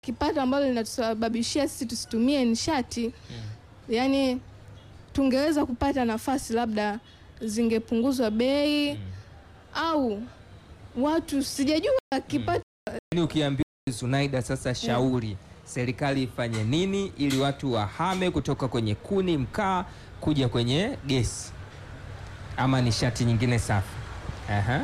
kipato ambalo linatusababishia sisi tusitumie nishati yani tungeweza kupata nafasi labda zingepunguzwa bei au watu sijajua kipato Yaani ukiambiwa Zunaida, sasa shauri serikali ifanye nini ili watu wahame kutoka kwenye kuni mkaa kuja kwenye gesi ama nishati nyingine safi? Aha,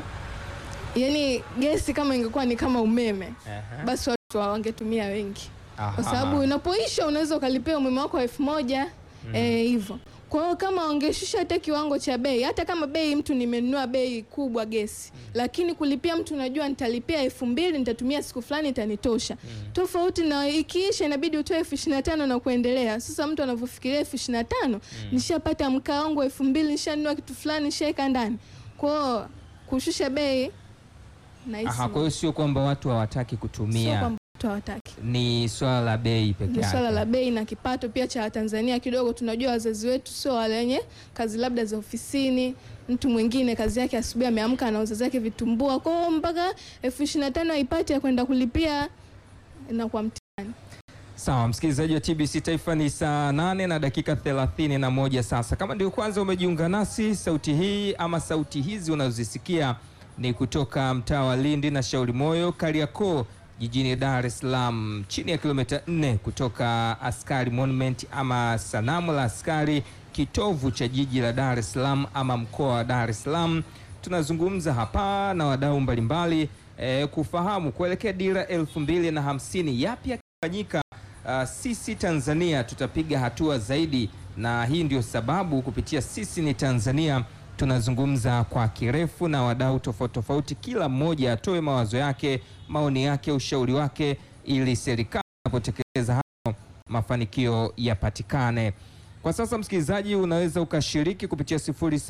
yani gesi kama ingekuwa ni kama umeme aha. basi watu wangetumia wengi Aha. kwa sababu unapoisha unaweza ukalipia umeme wako elfu moja eh, hivyo. Kwa hiyo kama wangeshusha hata kiwango cha bei, hata kama bei mtu nimenunua bei kubwa gesi, lakini kulipia mtu najua nitalipia elfu mbili nitatumia siku fulani itanitosha, tofauti na ikiisha inabidi utoe elfu ishirini na tano na kuendelea. Sasa mtu anavyofikiria elfu ishirini na tano nishapata mkaa wangu elfu mbili nishanunua kitu fulani nishaweka ndani. Kwa hiyo kushusha bei nahisi Aha, kwa hiyo sio kwamba watu hawataki sio kutumia, kwamba watu hawataki ni swala la bei peke ni yake. swala la bei na kipato pia cha Tanzania kidogo. Tunajua wazazi wetu sio wale wenye kazi labda za ofisini. Mtu mwingine kazi yake asubuhi ameamka anauza zake vitumbua, kwa hiyo mpaka elfu ishirini na tano aipate ya kwenda kulipia inakuwa mtihani. Sawa, msikilizaji wa TBC Taifa, ni saa nane na dakika thelathini na moja sasa. Kama ndio kwanza umejiunga nasi, sauti hii ama sauti hizi unazozisikia ni kutoka mtaa wa Lindi na Shauri Moyo, Kariakoo, jijini Dar es Salaam, chini ya kilomita 4 kutoka Askari Monument ama sanamu la askari, kitovu cha jiji la Dar es Salaam ama mkoa wa Dar es Salaam. Tunazungumza hapa na wadau mbalimbali eh, kufahamu kuelekea dira elfu mbili na hamsini yapi yakifanyika Uh, sisi Tanzania tutapiga hatua zaidi, na hii ndio sababu kupitia sisi ni Tanzania tunazungumza kwa kirefu na wadau tofauti tofauti, kila mmoja atoe mawazo yake, maoni yake, ushauri wake, ili serikali inapotekeleza hayo mafanikio yapatikane. Kwa sasa, msikilizaji, unaweza ukashiriki kupitia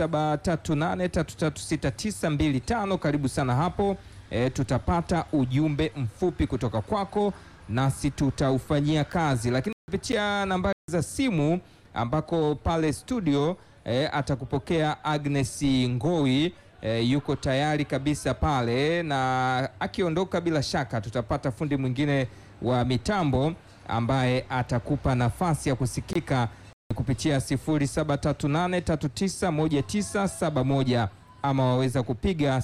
0738336925. Karibu sana hapo. E, tutapata ujumbe mfupi kutoka kwako nasi tutaufanyia kazi, lakini kupitia nambari za simu ambako pale studio e, atakupokea Agnes Ngowi e, yuko tayari kabisa pale, na akiondoka bila shaka tutapata fundi mwingine wa mitambo ambaye atakupa nafasi ya kusikika kupitia 0738391971 ama waweza kupiga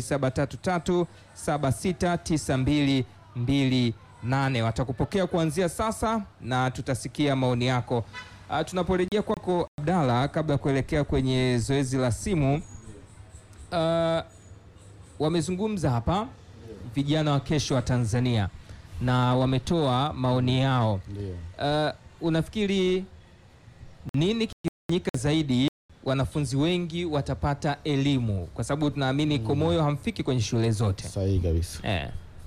0733769222 nane watakupokea kuanzia sasa na tutasikia maoni yako. Uh, tunaporejea kwako Abdalla, kabla ya kuelekea kwenye zoezi la simu uh, wamezungumza hapa vijana wa kesho wa Tanzania na wametoa maoni yao. Ndio. Uh, unafikiri nini kikifanyika zaidi wanafunzi wengi watapata elimu, kwa sababu tunaamini Komoyo hamfiki kwenye shule zote Sahihi kabisa. eh.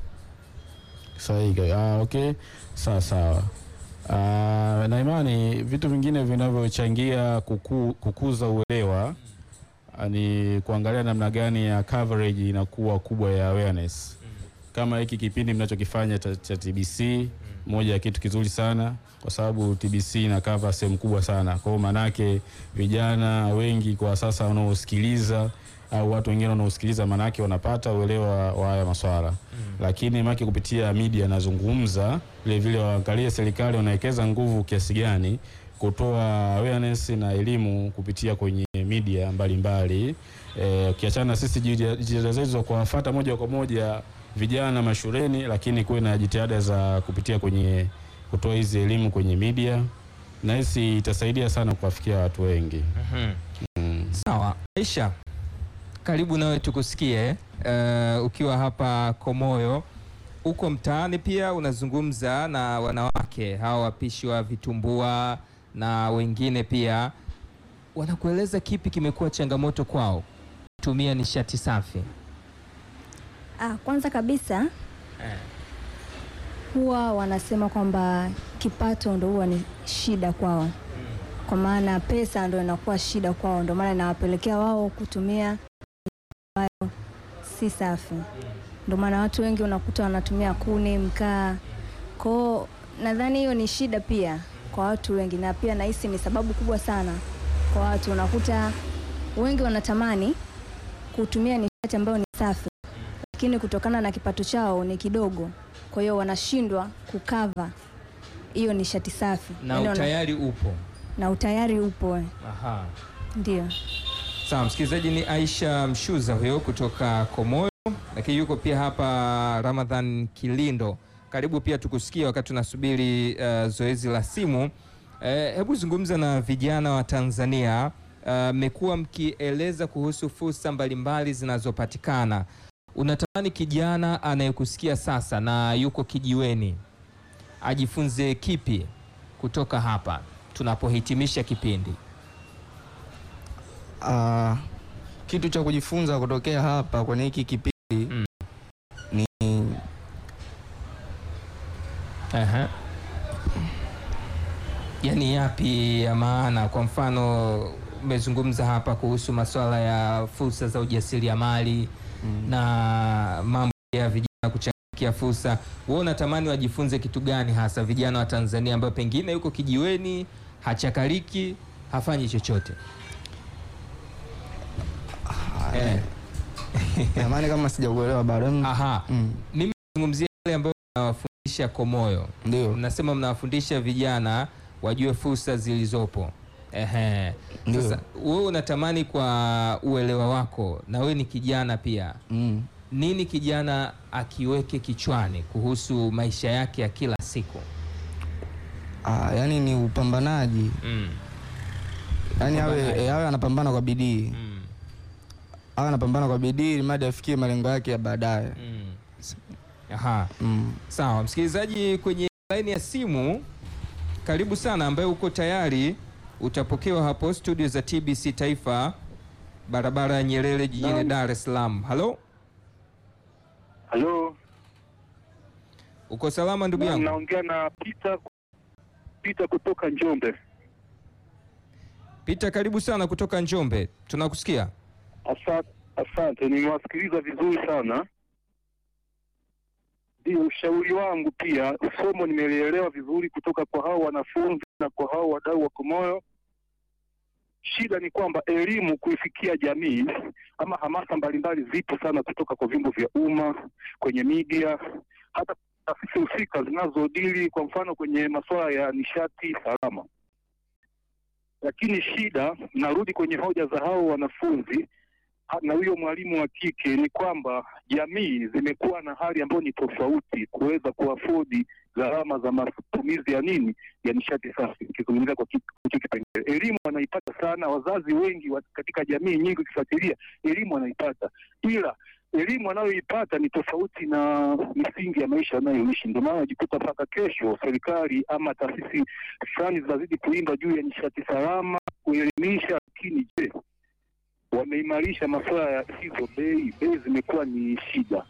Sahihi kabisa. Ah, okay. Sawa sawa. Ah, na imani vitu vingine vinavyochangia kuku, kukuza uelewa ah, ni kuangalia namna gani ya coverage inakuwa kubwa ya awareness. Kama hiki kipindi mnachokifanya cha, cha TBC moja ya kitu kizuri sana kwa sababu TBC ina cover sehemu kubwa sana. Kwa hiyo manake vijana wengi kwa sasa wanaosikiliza au watu wengine wanaosikiliza manake wanapata uelewa wa haya maswala lakini make kupitia media nazungumza vile vile, waangalie serikali wanawekeza nguvu kiasi gani kutoa awareness na elimu kupitia kwenye media mbalimbali. Eh, ukiachana na sisi jitihada zetu za kuwafuata moja kwa moja vijana mashuleni, lakini kuwe na jitihada za kupitia kwenye kutoa hizi elimu kwenye media, na hisi itasaidia sana kuwafikia watu wengi. Mm. Sawa, Aisha, karibu nawe tukusikie. Uh, ukiwa hapa Komoyo, uko mtaani pia unazungumza na wanawake hawa wapishi wa vitumbua na wengine pia, wanakueleza kipi kimekuwa changamoto kwao kutumia nishati safi? Ah, kwanza kabisa Eh. huwa wanasema kwamba kipato ndo huwa ni shida kwao, kwa maana pesa ndo inakuwa shida kwao, ndo maana inawapelekea wao kutumia ambayo si safi. Ndo maana watu wengi unakuta wanatumia kuni, mkaa. Kwao nadhani hiyo ni shida pia kwa watu wengi, na pia nahisi ni sababu kubwa sana kwa watu. Unakuta wengi wanatamani kutumia nishati ambayo ni safi, lakini kutokana na kipato chao ni kidogo, kwa hiyo wanashindwa kukava hiyo nishati safi na Yaani wana- utayari upo. na utayari upo eh. Aha. Ndio. Sawa, msikilizaji, ni Aisha Mshuza huyo kutoka Komoyo, lakini yuko pia hapa Ramadhan Kilindo. Karibu pia tukusikia wakati tunasubiri uh, zoezi la simu. Eh, hebu zungumza na vijana wa Tanzania. Mmekuwa mkieleza kuhusu fursa mbalimbali zinazopatikana. Unatamani kijana anayekusikia sasa na yuko kijiweni ajifunze kipi kutoka hapa tunapohitimisha kipindi? Ah, kitu cha kujifunza kutokea hapa kwenye hiki kipindi Mm. ni Aha. Yaani yapi ya maana? Kwa mfano umezungumza hapa kuhusu masuala ya fursa za ujasiriamali na mambo ya vijana kuchangia fursa. Wewe unatamani wajifunze kitu gani hasa vijana wa Tanzania ambao pengine yuko kijiweni, hachakariki, hafanyi chochote? Eh. jamani, kama sijakuelewa bado. Mm, Aha. mm, Mimi nazungumzia yale ambayo mnawafundisha Komoyo. Ndio, Mnasema mnawafundisha vijana wajue fursa zilizopo. Ehe. Ndio. Sasa wewe unatamani kwa uelewa wako, na wewe ni kijana pia, mm. nini kijana akiweke kichwani kuhusu maisha yake ya kila siku? Ah, yani ni upambanaji, Mm. yani awe, Upambanaji. eh, awe anapambana kwa bidii, Mm. awe anapambana kwa bidii ili mradi afikie malengo yake ya baadaye. Mm. Aha. Mm. Sawa, msikilizaji kwenye laini ya simu, karibu sana, ambaye uko tayari utapokewa hapo studio za TBC Taifa, barabara ya Nyerere jijini Naam. Dar es Salaam. Halo, Halo, uko salama ndugu na- yangu? naongea na Peter Peter kutoka Njombe. Pita, karibu sana kutoka Njombe, tunakusikia. Asante, asante, nimewasikiliza vizuri sana. Ndio ushauri wangu pia, somo nimelielewa vizuri kutoka kwa hao wanafunzi na kwa hao wadau wa Komoyo. Shida ni kwamba elimu kuifikia jamii ama hamasa mbalimbali zipo sana kutoka kwa vyombo vya umma, kwenye media, hata taasisi husika zinazodili kwa mfano kwenye masuala ya nishati salama. Lakini shida, narudi kwenye hoja za hao wanafunzi ha- na huyo mwalimu wa kike, ni kwamba jamii zimekuwa na hali ambayo ni tofauti kuweza kuafodi gharama za matumizi ya nini ya nishati safi. Nikizungumzia kwa ki- hicho kipengele, elimu wanaipata sana, wazazi wengi wa, katika jamii nyingi ukifuatilia elimu wanaipata, ila elimu wanayoipata ni tofauti na misingi ya maisha wanayoishi. Ndio maana najikuta mpaka kesho serikali ama taasisi fulani zinazidi kuimba juu ya nishati salama, kuelimisha. Lakini je, wameimarisha masuala ya hizo bei? Bei zimekuwa ni shida.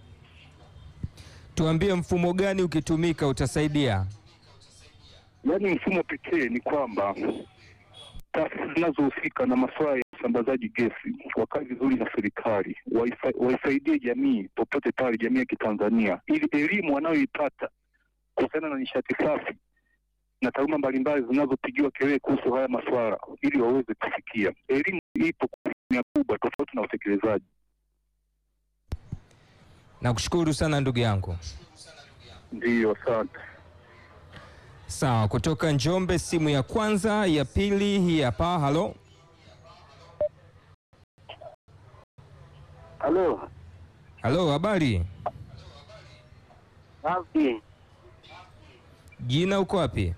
Tuambie mfumo gani ukitumika utasaidia? Yaani mfumo pekee ni kwamba taasisi zinazohusika na masuala ya usambazaji gesi wakae vizuri na serikali, waisa- waisaidie jamii popote pale, jamii ya Kitanzania, ili elimu wanayoipata kuhusiana na nishati safi na taaluma mbalimbali zinazopigiwa kelele kuhusu haya masuala, ili waweze kufikia. Elimu ipo kwa asilimia kubwa, tofauti na utekelezaji. Nakushukuru sana ndugu yangu. Ndiyo, asante. Sawa, kutoka Njombe, simu ya kwanza, ya pili hii hapa. Halo, Halo, halo, habari? safi. Jina uko wapi?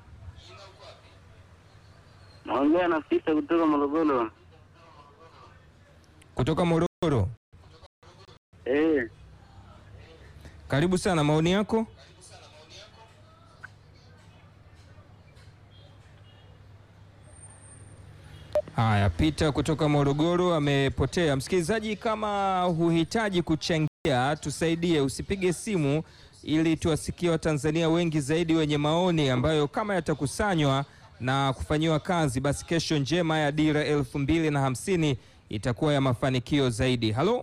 Naongea na Pita kutoka Morogoro. Kutoka Morogoro. Eh, Karibu sana, maoni yako? Haya, Pita kutoka Morogoro amepotea. Msikilizaji, kama huhitaji kuchangia, tusaidie, usipige simu ili tuwasikie Watanzania wengi zaidi wenye maoni ambayo kama yatakusanywa na kufanyiwa kazi, basi kesho njema ya dira elfu mbili na hamsini itakuwa ya mafanikio zaidi. Halo,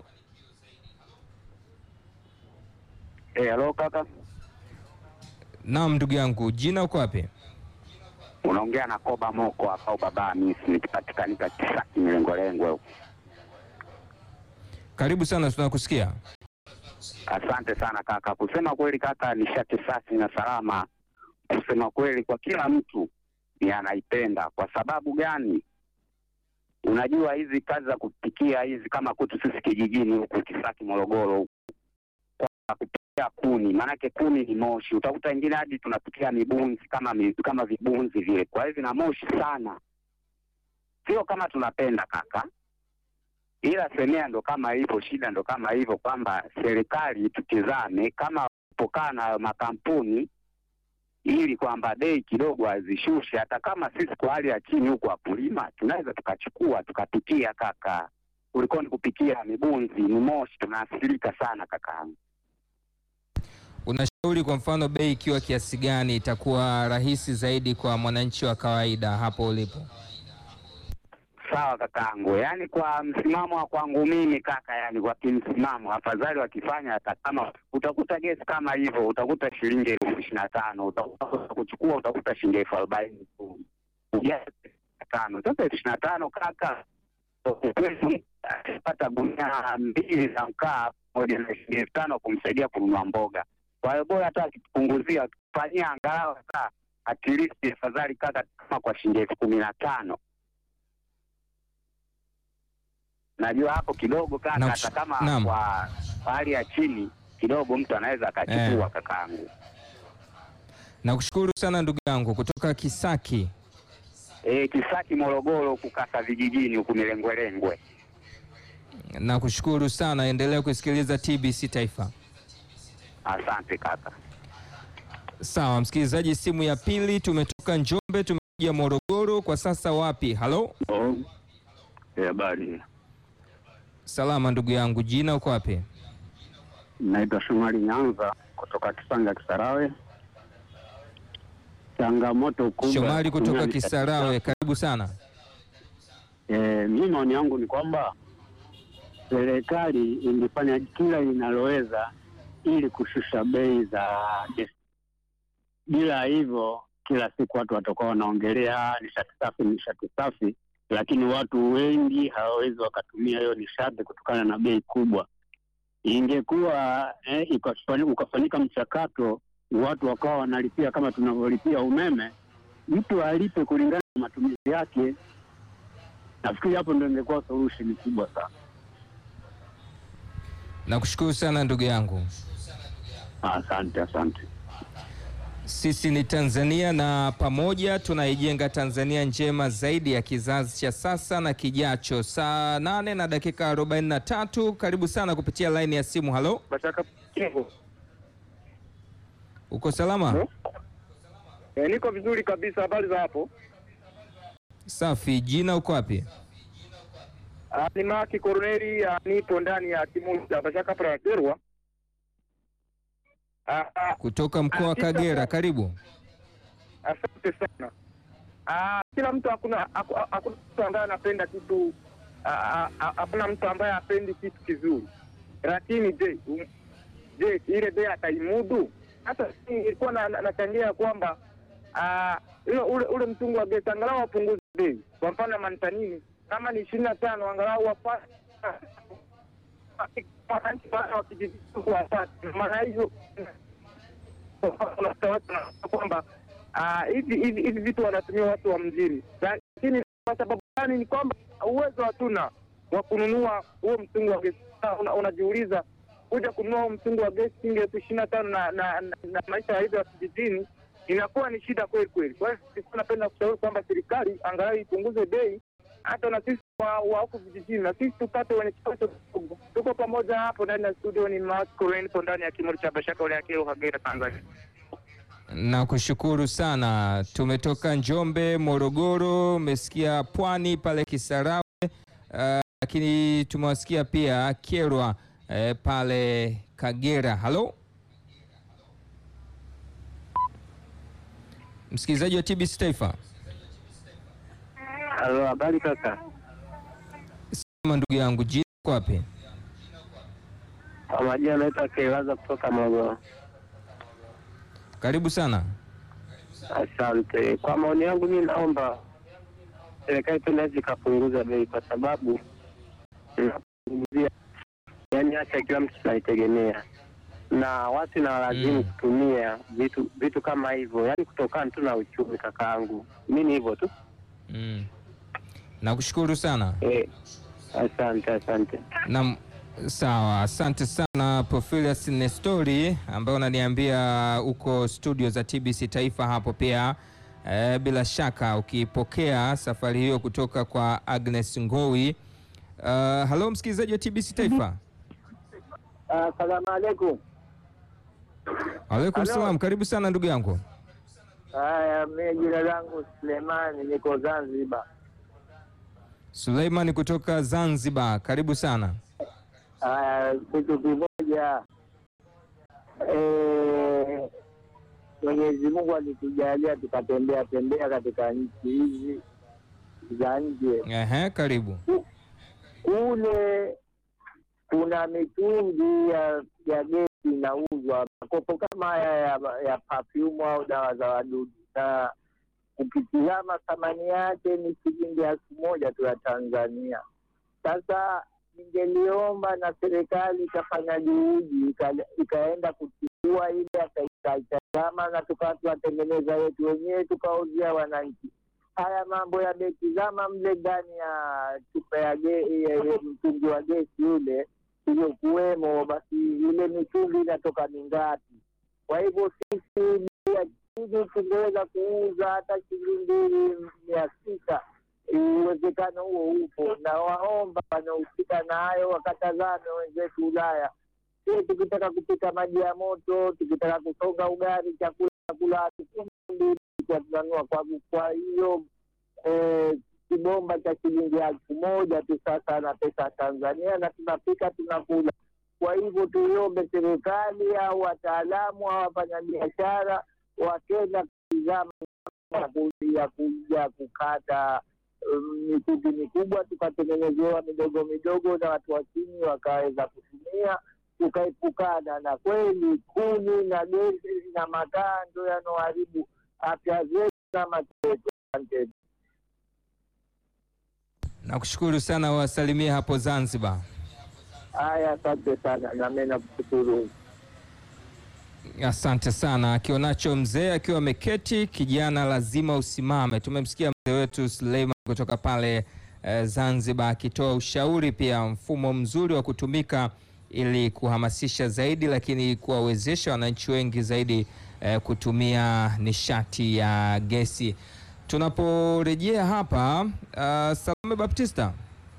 eh, halo kaka. naam, ndugu yangu, jina uko wapi? Unaongea na Koba Moko hapa au baba Hamisi nikipatikanika Kisaki mlengolengwe huko. Karibu sana, tunakusikia. Asante sana kaka. Kusema kweli kaka, nishati safi na salama, kusema kweli kwa kila mtu ni anaipenda. Kwa sababu gani? Unajua hizi kazi za kupikia hizi, kama kwetu sisi kijijini huku Kisaki, Morogoro huku, kwa kupikia kuni, maanake kuni ni moshi. Utakuta wengine hadi tunapikia mibunzi kama mi, kama vibunzi vile, kwa hivyo na moshi sana, sio kama tunapenda kaka ila semea ndo kama hivyo, shida ndo kama hivyo, kwamba serikali tutizame kama kupokaa na makampuni ili kwamba bei kidogo azishushe, hata kama sisi kwa hali ya chini huku wakulima tunaweza tukachukua tukapikia kaka, ulikuwa ni kupikia mibunzi, ni moshi, tunaathirika sana kaka. Unashauri kwa mfano bei ikiwa kiasi gani itakuwa rahisi zaidi kwa mwananchi wa kawaida hapo ulipo? Sawa kakaangu, yaani kwa msimamo wa kwangu mimi kaka, yani kwa kimsimamo, afadhali wakifanya hata kama utakuta gesi kama hivyo, utakuta shilingi elfu ishirini na tano utakuta kuchukua, utakuta shilingi elfu arobaini tu Ujasi tano. Sasa elfu ishirini na tano kaka, ukweli akipata gunia mbili za mkaa moja na shilingi elfu tano kumsaidia kununua mboga. Kwa hiyo bora hata akipunguzia akifanyia angalau hata at least afadhali kaka, kama kwa shilingi elfu kumi na tano najua hapo kidogo kaka, Naam. hata kama Naam. kwa kwa hali ya chini kidogo mtu anaweza akachukua Eh. kakaangu. Nakushukuru sana ndugu yangu kutoka Kisaki. E, Kisaki Morogoro huku kaka, vijijini huku Milengwelengwe. Nakushukuru sana, endelea kusikiliza TBC Taifa. Asante kaka. Sawa msikilizaji, simu ya pili, tumetoka Njombe tumekuja Morogoro, kwa sasa wapi? Halo, Habari, salama ndugu yangu, jina uko wapi? naitwa Shomari Nyanza kutoka Kisanga Kisarawe. Changamoto kubwa Shomari kutoka duniani Kisarawe, karibu sana. E, mi maoni yangu ni kwamba serikali ingefanya kila linaloweza ili kushusha bei za gesi. Bila hivyo, kila siku watu watakuwa wanaongelea nishati safi, nishati safi, lakini watu wengi hawawezi wakatumia hiyo nishati kutokana na bei kubwa. Ingekuwa eh, ikafani- ukafanyika mchakato, watu wakawa wanalipia kama tunavyolipia umeme, mtu alipe kulingana na matumizi yake. Nafikiri hapo ndo ingekuwa solution kubwa sana. Nakushukuru sana ndugu yangu. Asante, asante. Sisi ni Tanzania na pamoja tunaijenga Tanzania njema zaidi ya kizazi cha sasa na kijacho. Saa nane na dakika 43, karibu sana kupitia laini ya simu. Halo, Mashaka Kingo. uko salama? Halo? E, niko vizuri kabisa. Habari za hapo? Safi. Jina uko wapi? Ah, ni Maki Koroneli, ah, nipo ndani ya timu cha Bashaka Praterwa. Ah, ah, Kutoka mkoa wa Kagera, karibu. Asante sana. Ah, kila mtu hakuna haku- hakuna mtu ambaye anapenda kitu ah, ah, ah, hakuna mtu ambaye hapendi kitu kizuri, lakini je, um, je ile bei ataimudu? Hata mimi nilikuwa na- na- nachangia kwamba ah, ule ule, ule mtungu wa gesi angalau wapunguze bei. Kwa mfano mantanini kama ni ishirini na tano angalau wafanye wananchi wale wa kijiji wapate, maana hiyo unakuta watu wanasema kwamba ah, hivi hivi hivi vitu wanatumia watu wa mjini, lakini kwa sababu gani? Ni kwamba uwezo hatuna wa kununua huo mtungi wa gesi. Sasa una- Unajiuliza, kuja kununua huo mtungi wa gesi shilingi elfu ishirini na tano na, na, na, na maisha ya hivyo ya kijijini inakuwa ni shida kweli kweli. Kwa hiyo sisi napenda kushauri kwamba serikali angalau ipunguze bei hata na sisi wa wa huku vijijini, na sisi tupate wenye kipato kidogo. Tuko pamoja hapo ndani ya studio, ni Marco Renpo ndani ya kimuri cha Bashaka ule Akilo Kagera, Tanzania. Nakushukuru sana. Tumetoka Njombe, Morogoro, umesikia Pwani pale Kisarawe, uh, lakini tumewasikia pia Kyerwa eh, pale Kagera. Halo msikilizaji wa TBC Taifa, Halo, habari kaka? sema ndugu yangu, jina uko wapi? Kwa majina anaitwa Keilaza kutoka Morogoro. Karibu sana. Asante. Kwa maoni yangu, mi naomba serikali tu inaweza ikapunguza bei, kwa sababu inapunguzia, yani tumeacha kila mtu tunaitegemea, na watu inawalazimu Mm. kutumia vitu vitu kama hivyo, yaani kutokana tu na uchumi. Kakaangu, mi ni hivyo tu Mm. Nakushukuru sana. eh. Asante, asante. Naam, sawa, asante sana Profilius Nestori ambaye unaniambia uko studio za TBC Taifa hapo pia. E, bila shaka ukipokea safari hiyo kutoka kwa Agnes Ngowi. Uh, halo msikilizaji wa TBC Taifa. Asalamu alaikum. Alaikum Halo. salam, karibu sana ndugu yangu. Haya, mi jina langu Sulemani, niko Zanzibar. Suleiman kutoka Zanzibar, karibu sana. Haya, kitu kimoja eh, Mwenyezi Mungu alitujalia tukatembea tembea katika nchi hizi za nje. Ehe, karibu. Kule kuna mitungi ya, ya gesi inauzwa, makopo kama haya ya, ya perfume au dawa za wadudu, na ukitizama thamani yake ni shilingi elfu moja tu ya Tanzania. Sasa ningeliomba na serikali ikafanya juhudi ika- ikaenda kuchukua ile akaitazama na tukawa tuwatengeneza yetu wenyewe tukauzia wananchi. Haya mambo yametizama mle ndani ya chupa ya ge- ya- ya mtungi wa gesi ule iliyokuwemo, basi ile mitungi inatoka mingapi? Kwa hivyo sisi bei ya chini tungeweza kuuza hata shilingi mia sita uwezekano huo upo, na waomba wanaohusika na hayo wakatazame wenzetu Ulaya. Sie tukitaka kupika maji ya moto, tukitaka kusonga ugali, chakula chakula mbili tunanunua kwa kwa hiyo eh, kibomba cha shilingi elfu moja tu sasa na pesa ya Tanzania, na tunapika tunakula. Kwa hivyo tuiombe serikali au wataalamu au wafanyabiashara wakenda kutizama ya ku- ya kuja kukata um, mikundi mikubwa tukatengenezewa midogo midogo na watu wa chini wakaweza kutumia tukaepukana na kweli kuni na gesi na makaa ndo yanaoharibu afya zetu na macho yetu. Asante. Nakushukuru sana, wasalimie hapo Zanzibar. Haya, asante sana, nami nakushukuru. Asante sana. Akionacho mzee akiwa ameketi, kijana lazima usimame. Tumemsikia mzee wetu Suleiman kutoka pale eh, Zanzibar akitoa ushauri pia, mfumo mzuri wa kutumika ili kuhamasisha zaidi, lakini kuwawezesha wananchi wengi zaidi eh, kutumia nishati ya gesi. Tunaporejea hapa uh, Salome Baptista,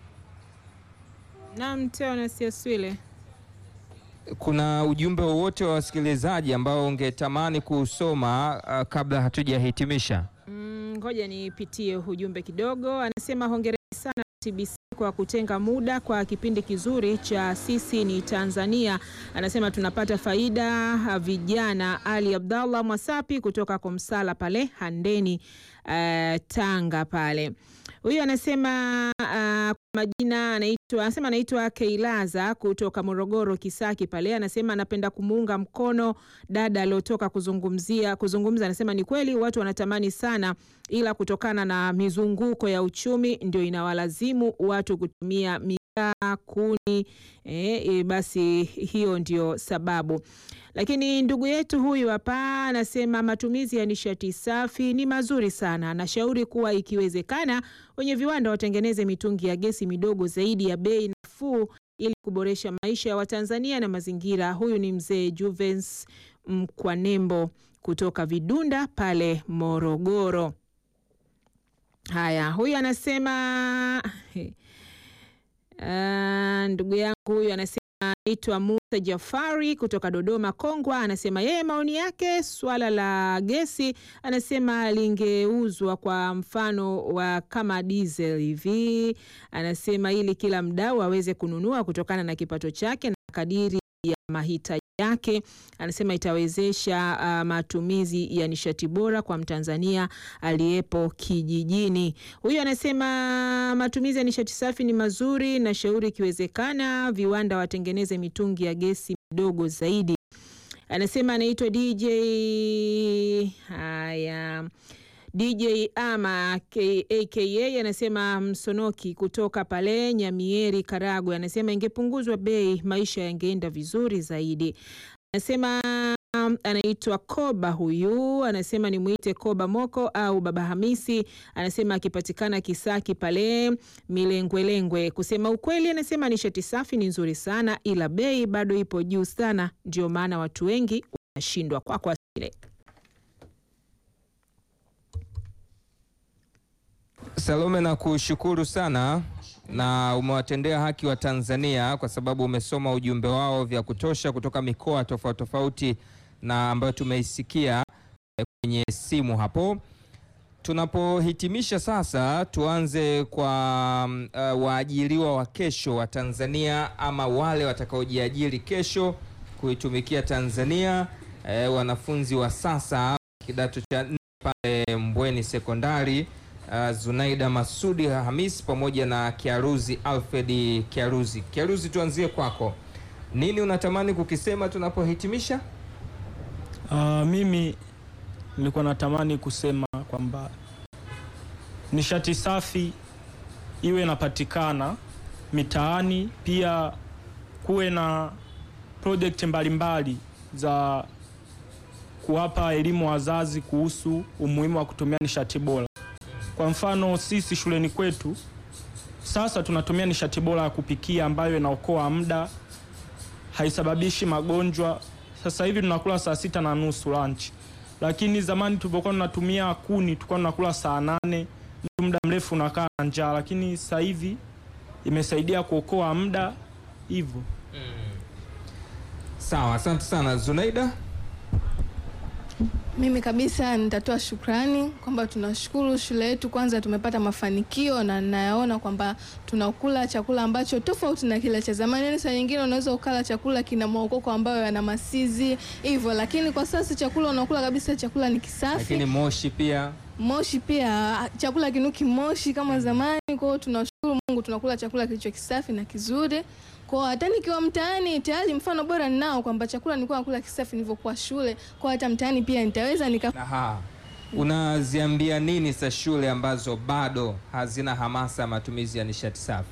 Naam, Teonas Yaswile. kuna ujumbe wowote wa wasikilizaji ambao ungetamani kuusoma uh, kabla hatujahitimisha? Mm, Ngoja nipitie ujumbe kidogo. Anasema hongereni sana TBC kwa kutenga muda kwa kipindi kizuri cha sisi ni Tanzania. Anasema tunapata faida ah, vijana. Ali Abdallah Mwasapi kutoka Komsala pale Handeni eh, Tanga pale. Huyu anasema ah, kwa majina anaitwa anasema anaitwa Keilaza kutoka Morogoro Kisaki pale. Anasema anapenda kumuunga mkono dada aliotoka kuzungumzia kuzungumza. Anasema ni kweli watu wanatamani sana, ila kutokana na mizunguko ya uchumi ndio inawalazimu watu kutumia mikaa, kuni eh, eh, basi hiyo ndio sababu. Lakini ndugu yetu huyu hapa anasema matumizi ya nishati safi ni mazuri sana. Anashauri kuwa ikiwezekana wenye viwanda watengeneze mitungi ya gesi midogo zaidi ya bei nafuu ili kuboresha maisha ya Watanzania na mazingira. Huyu ni mzee Juvens Mkwanembo kutoka Vidunda pale Morogoro. Haya, huyu anasema Ah, ndugu yangu huyu anasema naitwa Musa Jafari kutoka Dodoma Kongwa. Anasema yeye maoni yake swala la gesi, anasema lingeuzwa kwa mfano wa kama diesel hivi, anasema ili kila mdau aweze kununua kutokana na kipato chake na kadiri ya mahitaji yake. Anasema itawezesha ah, matumizi ya nishati bora kwa Mtanzania aliyepo kijijini. Huyu anasema matumizi ya nishati safi ni mazuri, na shauri ikiwezekana viwanda watengeneze mitungi ya gesi midogo zaidi. Anasema anaitwa DJ. Haya, DJ ama K- aka anasema Msonoki kutoka pale Nyamieri, Karagwe, anasema ingepunguzwa bei, maisha yangeenda vizuri zaidi. Anasema um, anaitwa Koba huyu, anasema nimwite Koba Moko au Baba Hamisi. Anasema akipatikana Kisaki pale Milengwelengwe. Kusema ukweli, anasema nishati safi ni nzuri sana, ila bei bado ipo juu sana, ndio maana watu wengi wanashindwa. Kwa kwa sile Salome, na kushukuru sana na umewatendea haki wa Tanzania kwa sababu umesoma ujumbe wao vya kutosha kutoka mikoa tofauti tofauti na ambayo tumeisikia eh, kwenye simu hapo. Tunapohitimisha sasa, tuanze kwa mm, uh, waajiriwa wa kesho wa Tanzania ama wale watakaojiajiri kesho kuitumikia Tanzania, eh, wanafunzi wa sasa kidato cha nne pale Mbweni Sekondari uh, Zunaida Masudi Hamis pamoja na Kiaruzi Alfred Kiaruzi. Kiaruzi, tuanzie kwako, nini unatamani kukisema tunapohitimisha? Uh, mimi nilikuwa natamani kusema kwamba nishati safi iwe inapatikana mitaani, pia kuwe na project mbalimbali za kuwapa elimu wazazi kuhusu umuhimu wa kutumia nishati bora. Kwa mfano sisi shuleni kwetu sasa tunatumia nishati bora ya kupikia ambayo inaokoa muda, haisababishi magonjwa. Sasa hivi tunakula saa sita na nusu lunch, lakini zamani tulipokuwa tunatumia kuni tulikuwa tunakula saa nane, mtu muda mrefu unakaa na njaa, lakini sasa hivi imesaidia kuokoa muda hivyo. Sawa, asante sana Zunaida. Mimi kabisa nitatoa shukrani kwamba tunashukuru shule yetu, kwanza tumepata mafanikio na nayaona kwamba tunakula chakula ambacho tofauti na kile cha zamani. Yani saa nyingine unaweza ukala chakula kina maokoko ambayo yana masizi hivyo, lakini kwa sasa chakula unakula kabisa, chakula ni kisafi Lakini moshi pia moshi pia chakula kinuki moshi kama zamani. Kwa hiyo tunashukuru Mungu tunakula chakula kilicho kisafi na kizuri. Kwa hiyo hata nikiwa mtaani tayari mfano bora ninao kwamba chakula nilikuwa nakula kisafi nilivyokuwa shule. Kwa hiyo hata mtaani pia nitaweza nika Aha. Unaziambia nini sa shule ambazo bado hazina hamasa ya matumizi ya nishati safi?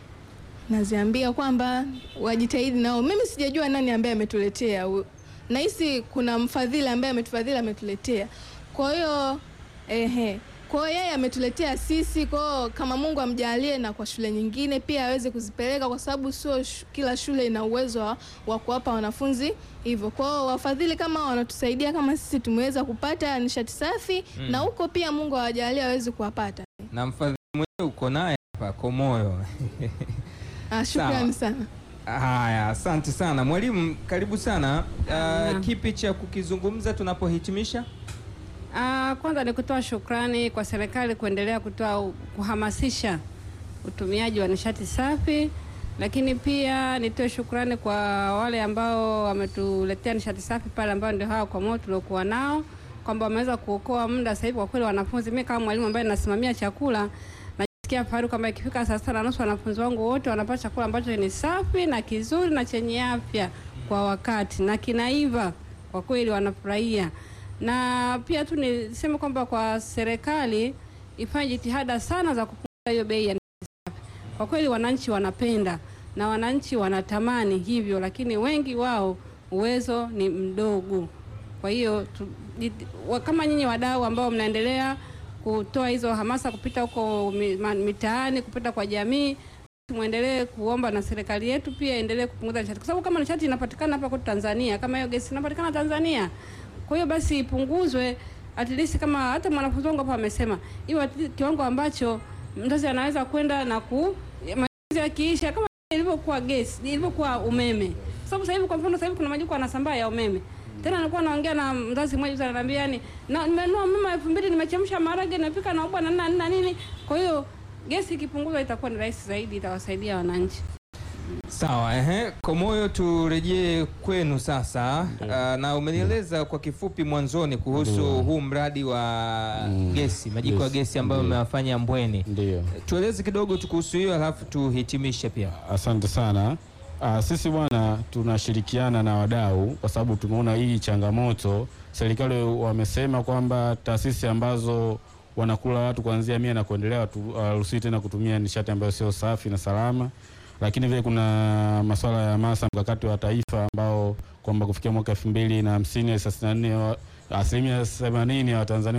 naziambia kwamba wajitahidi nao. Mimi sijajua nani ambaye ametuletea, u- nahisi kuna mfadhili ambaye ametufadhili ametuletea. Kwa hiyo ehe, kwa hiyo yeye ametuletea sisi. Kwa hiyo kama Mungu amjalie na kwa shule nyingine pia aweze kuzipeleka, kwa sababu sio sh kila shule ina uwezo wa, wa kuwapa wanafunzi hivyo. Kwa hiyo wafadhili kama hao wanatusaidia kama sisi tumeweza kupata nishati safi Mm. na huko pia Mungu awajalie aweze kuwapata. Na mfadhili mwenyewe uko naye hapa Komoyo. Ah, shukrani sana. Haya, asante sana mwalimu, karibu sana. Uh, kipi cha kukizungumza tunapohitimisha? Ah, kwanza ni kutoa shukrani kwa serikali kuendelea kutoa kuhamasisha utumiaji wa nishati safi, lakini pia nitoe shukrani kwa wale ambao wametuletea nishati safi pale, ambao ndio hawa kwa moto tuliokuwa nao, kwamba wameweza kuokoa muda. Sasa hivi kwa kweli wanafunzi, mimi kama mwalimu ambaye nasimamia chakula najisikia fahari kwamba ikifika saa sita na nusu wanafunzi wangu wote wanapata chakula ambacho ni safi na kizuri na chenye afya kwa wakati na kinaiva. Kwa kweli wanafurahia na pia tu niseme kwamba kwa serikali ifanye jitihada sana za kupunguza hiyo bei ya nishati safi. Kwa kweli wananchi wanapenda na wananchi wanatamani hivyo, lakini wengi wao uwezo ni mdogo. Kwa hiyo tu- jit- wa- kama nyinyi wadau ambao mnaendelea kutoa hizo hamasa kupita huko mi- ma- mitaani, kupita kwa jamii, muendelee kuomba na serikali yetu pia endelee kupunguza nishati, kwa sababu kama nishati inapatikana hapa kwetu Tanzania, kama hiyo gesi inapatikana Tanzania, kwa hiyo basi ipunguzwe at least, kama hata mwanafunzi wangu hapa amesema hiyo at least kiwango ambacho mzazi anaweza kwenda na ku matumizi yakiisha, kama ilivyokuwa gesi, ilivyokuwa umeme. Sababu sasa hivi kwa mfano, sasa hivi kuna majiko yanasambaa ya umeme. Tena nilikuwa naongea na mzazi mmoja juzi ananiambia, yani na nimenunua umeme elfu mbili nimechemsha maharage nimepika na ubwa na nini na nini. Kwa hiyo gesi ikipunguzwa itakuwa ni rahisi zaidi, itawasaidia wananchi. Sawa, ehe. Komoyo, turejee kwenu sasa. Uh, na umenieleza kwa kifupi mwanzoni kuhusu Ndio. huu mradi wa gesi, majiko ya Gesi, gesi ambayo ndio. mmewafanya Mbweni. Ndio. Tueleze kidogo tu kuhusu hiyo, alafu tuhitimishe pia. Asante sana. Ah, sisi bwana tunashirikiana na wadau kwa sababu tumeona hii changamoto. Serikali wamesema kwamba taasisi ambazo wanakula watu kuanzia mia na kuendelea hawaruhusiwi tena kutumia nishati ambayo sio safi na salama, lakini vile kuna masuala ya hamasa mkakati wa taifa ambao kwamba kufikia mwaka elfu mbili na hamsini thelathini na nne asilimia themanini ya Watanzania